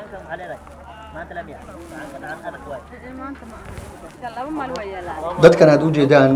dadkan aad u jeedaan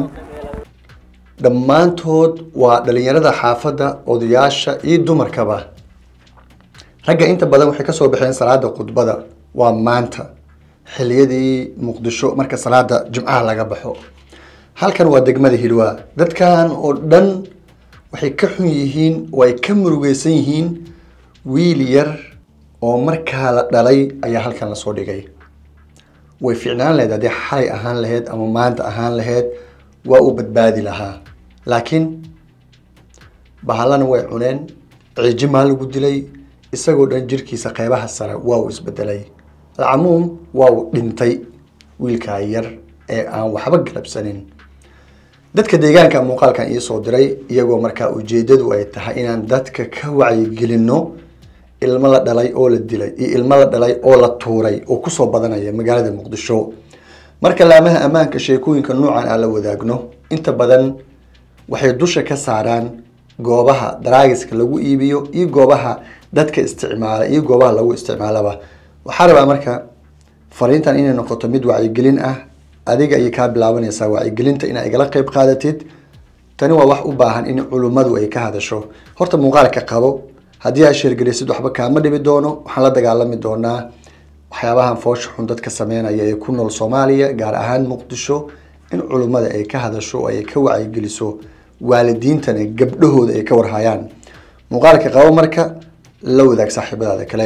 dhammaantood waa dhalinyarada xaafadda odayaasha iyo dumarkaba ragga inta badan waxay kasoo baxeen salaada khudbada waa maanta xiliyadii muqdisho marka salaada jimcaha laga baxo halkan waa degmada hilwaa dadkan oo dhan waxay ka xun yihiin oo ay ka murugeysan yihiin wiil yar oo markaa la dhalay ayaa halkan lasoo dhigay way ficnaan lahayd haddii xalay ahaan lahayd ama maanta ahaan lahayd waa uu badbaadi lahaa laakiin bahallana way cuneen ciijimaa lagu dilay isagoo dhan jirkiisa qeybaha sare waa uu isbedelay alcamuum waa uu dhintay wiilkaa yar ee aan waxba galabsanin dadka deegaanka muuqaalkan iisoo diray iyagoo markaa ujeedadu ay tahay inaan dadka ka wacyigelinno ilmo la dhalay oo la dilay iyo ilmo la dhalay oo la tuuray oo kusoo badanaya magaalada muqdisho marka laamaha ammaanka sheekooyinka noocan aan la wadaagno inta badan waxay dusha ka saaraan goobaha daraagiska lagu iibiyo iyo goobaha dadka isticmaala iyo goobaha lagu isticmaalaba waxaa rabaa marka fariintan inay noqoto mid wacyigelin ah adiga ayay kaa bilaabanaysaa wacyigelinta inaa igala qeyb qaadatid tani waa wax u baahan in culummadu ay ka hadasho horta muuqaalka qabo haddii aad sheergelisid waxba kaama dhibi doono waxaan la dagaalami doonaa waxyaabahan foosha xun dadka sameynaya ee ku nool soomaaliya gaar ahaan muqdisho in culummada ay ka hadasho oo ay ka wacyigeliso waalidiintana gabdhahooda ay ka warhayaan muuqaalka qabo marka la wadaag saaxiibadaada kale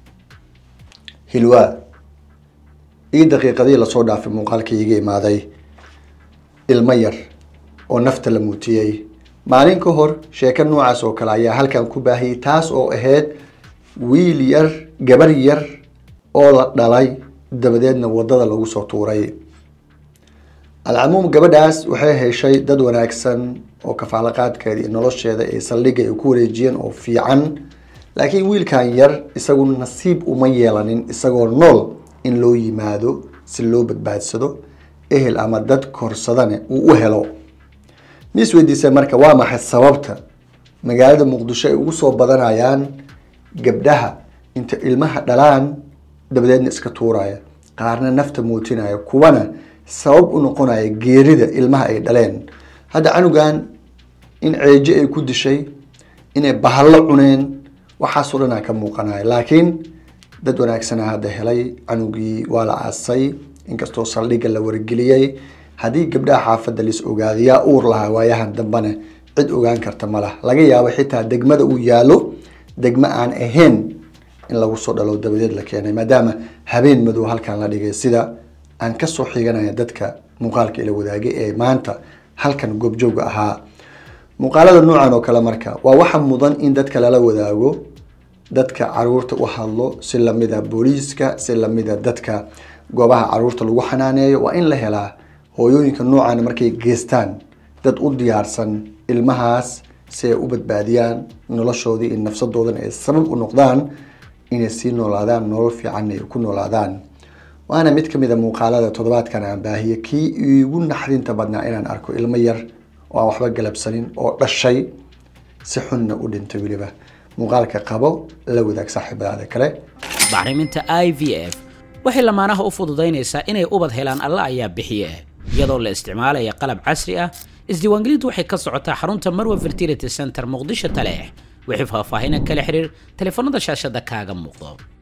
hilwaa ii daqiiqadii lasoo dhaafay muuqaalka iiga imaaday ilmo yar oo nafta la muutiyey maalin ka hor sheeko noocaas oo kale ayaa halkan ku baahiyey taas oo ahayd wiil yar gabar yar oo la dhalay dabadeedna wadada lagu soo tuuray alcamuum gabadhaas waxay heshay dad wanaagsan oo kafaalaqaadkeeda iyo nolosheeda ee saldhigga ay ku wareejiyeen oo fiican laakiin wiilkan yar isagu nasiib uma yeelanin isagoo nool in loo yimaado si loo badbaadsado ehel ama dad korsadane uu u helo mis weydiisay marka waa maxay sababta magaalada muqdisho ay ugu soo badanayaan gabdhaha inta ilmaha dhalaan dabadeedna iska tuuraya qaarna nafta muutinaya kuwana sabab u noqonaya geerida ilmaha ay dhaleen hadda canugan in ceejo ay ku dishay inay bahallo cuneen waxaasoo dhanaa ka muuqanaya laakiin dad wanaagsana hadda helay canugii waa la aasay inkastoo saldhigga la wargeliyey haddii gabdhaha xaafadda lis ogaadayaa uur lahaa waayahan dambena cid ogaan karta ma lah laga yaabo xitaa degmada uu yaalo degmo aan ahayn in lagu soo dhalo dabadeed la keenay maadaama habeen madow halkan la dhigay sida aan kasoo xiganaya dadka muuqaalka ila wadaagay ee maanta halkan goobjooga ahaa muuqaalada noocan oo kale marka waa waxa mudan in dadka lala wadaago dadka caruurta u hadlo si lamida booliiska si lamida dadka goobaha caruurta lagu xanaaneeyo waa in la helaa hooyooyinka noocan markay geystaan dad u diyaarsan ilmahaas si ay u badbaadiyaan noloshoodii iyo nafsadoodana ay sabab u noqdaan inay sii noolaadaan nolol fiican ay ku noolaadaan waana mid kamid a muuqaalada toddobaadkan aan baahiye kii iigu naxdinta badnaa inaan arko ilmo yar oo aan waxba galabsanin oo dhashay si xunna u dhintay weliba muuqaalka qabo la wadaag saaxiibadaada kale bacriminta i v f waxay lamaanaha u fududaynaysaa inay ubad helaan alla ayaa bixiye iyadoo la isticmaalaya qalab casri ah isdiiwaangelintu waxay ka socotaa xarunta marwa fertility center muqdisho taleex wixii faahfaahinan kala xiriir taleefanada shaashada kaaga muuqdo